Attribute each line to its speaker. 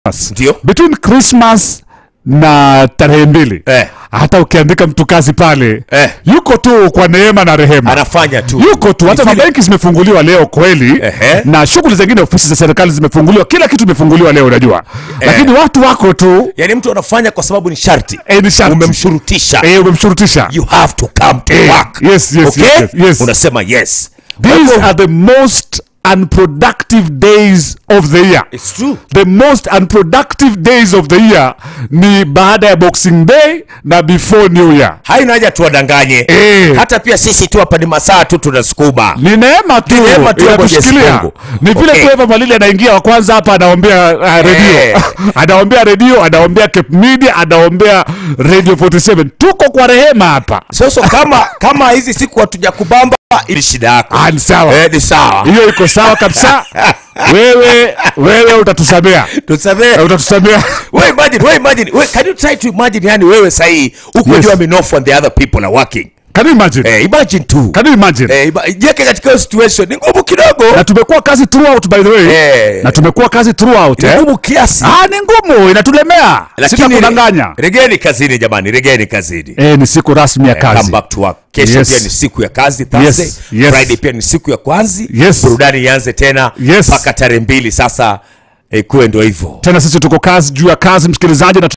Speaker 1: Ndio.
Speaker 2: between Christmas na tarehe mbili
Speaker 1: Eh.
Speaker 2: hata ukiandika mtu kazi pale
Speaker 1: Eh.
Speaker 2: yuko tu kwa neema na rehema
Speaker 1: anafanya tu
Speaker 2: yuko tu hata
Speaker 1: Ni vile-
Speaker 2: mabenki zimefunguliwa leo kweli
Speaker 1: Ehe.
Speaker 2: na shughuli zingine ofisi za serikali zimefunguliwa kila kitu imefunguliwa leo unajua lakini watu wako tu
Speaker 1: yani mtu anafanya kwa sababu ni sharti
Speaker 2: eh, ni sharti.
Speaker 1: umemshurutisha
Speaker 2: eh, umemshurutisha
Speaker 1: you have to come to
Speaker 2: Eh,
Speaker 1: work
Speaker 2: yes, yes,
Speaker 1: okay?
Speaker 2: yes, yes, yes.
Speaker 1: unasema yes Kwa
Speaker 2: these
Speaker 1: hivyo,
Speaker 2: are the most unproductive days of the year
Speaker 1: it's true
Speaker 2: the most unproductive days of the year ni baada ya boxing day na before new year
Speaker 1: haina haja tuwadanganye
Speaker 2: Eh.
Speaker 1: hata pia sisi tu hapa ni masaa tu tunasukuma
Speaker 2: ni neema tu
Speaker 1: Ni neema tu ya Mwenyezi
Speaker 2: inatushikilia
Speaker 1: Mungu.
Speaker 2: ni vile
Speaker 1: Okay.
Speaker 2: tu Eva Malili anaingia wa kwanza hapa anaombea uh, redio
Speaker 1: Eh.
Speaker 2: anaombea redio anaombea Cape Media anaombea Radio 47 tuko kwa rehema hapa
Speaker 1: sasa kama kama hizi siku hatuja kubamba ili shida yako
Speaker 2: Ah, ni sawa
Speaker 1: eh, ni sawa
Speaker 2: hiyo iko sawa kabisa wewe wewe utatusamea
Speaker 1: tusamee
Speaker 2: Eh, utatusamea
Speaker 1: we imagine we imagine we, can you try to imagine yani wewe sahii uko
Speaker 2: Yes.
Speaker 1: jua minofu and the other people are working
Speaker 2: can you imagine
Speaker 1: eh, imagine tu
Speaker 2: can you imagine
Speaker 1: eh, ima- jiweke katika hiyo situation ni ngumu kidogo
Speaker 2: na tumekuwa kazi throughout by the way
Speaker 1: Eh.
Speaker 2: na tumekuwa kazi throughout
Speaker 1: ni
Speaker 2: eh?
Speaker 1: ngumu kiasi
Speaker 2: ah ni ngumu inatulemea sitakudanganya
Speaker 1: regeni kazini jamani regeni kazini
Speaker 2: eh, ni siku rasmi ya
Speaker 1: come
Speaker 2: kazi
Speaker 1: back to work kesho
Speaker 2: Yes.
Speaker 1: pia ni siku ya kazi Thursday
Speaker 2: Yes, yes.
Speaker 1: Friday pia ni siku ya kwanzi
Speaker 2: Yes.
Speaker 1: burudani ianze tena
Speaker 2: Yes.
Speaker 1: mpaka tarehe mbili sasa eh, kuwe ndo hivyo
Speaker 2: tena sisi tuko kazi juu ya kazi msikilizaji na